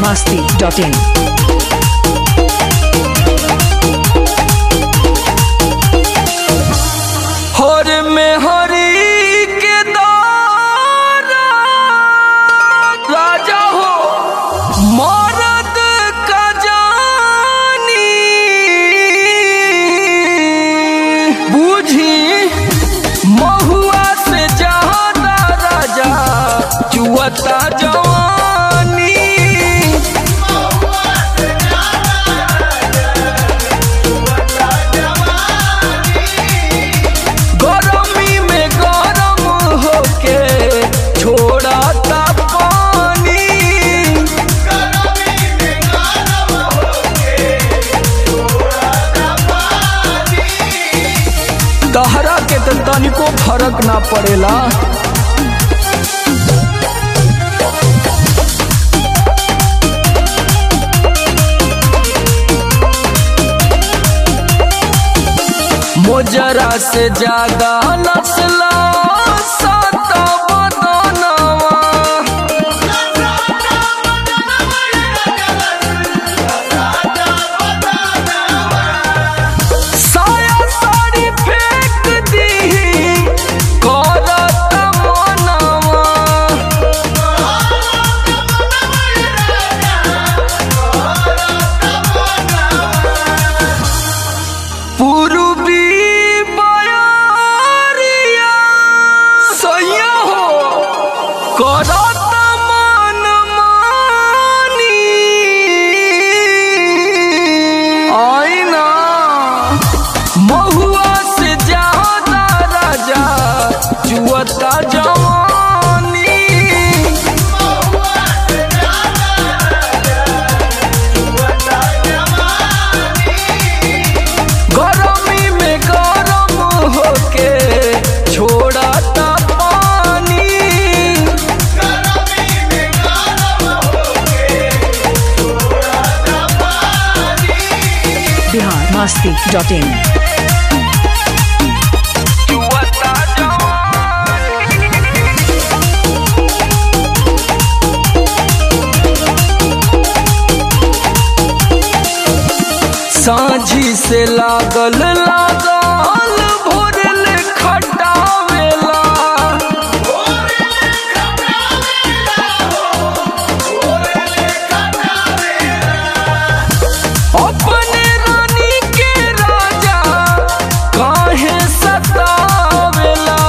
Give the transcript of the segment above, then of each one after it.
masti.in. हर में हरी के दारा राजा हो मरद का जानी बूझी महुआ से ज्यादा राजा चुअता जवानी गरमी में गरम होके छोड़ता पानी तहरा के तो तनिको फर्क ना पड़ेला मोजरा से ज्यादा नस्ला साता बदनवा साया साड़ी फेंक दी करत मनवा पूर्वी बयारिया सैया हो करत मन मानी आईना महुआ से ज्यादा राजा जुअता जवानी गरमी में गरम होके छोड़ता पानी Bihar masti.in. जुअता जवानी साझी से लागल लागल भोरल खटावेला अपने रानी के राजा काहे सतावेला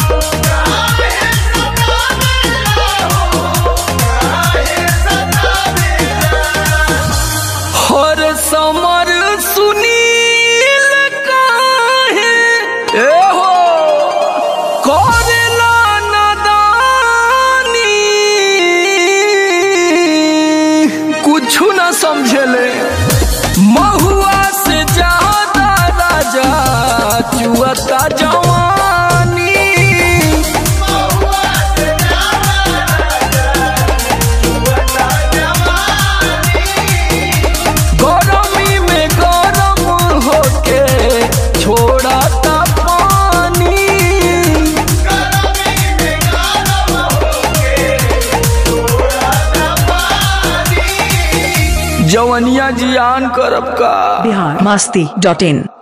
हर समर सुनील काहे ए हो करेला नदानी कुछु ना समझेले महुआ से ज्यादा राजा चुअता जवानी गरमी में गरम होके छोड़ता पानी जवनिया जियान करब का Bihar masti.in.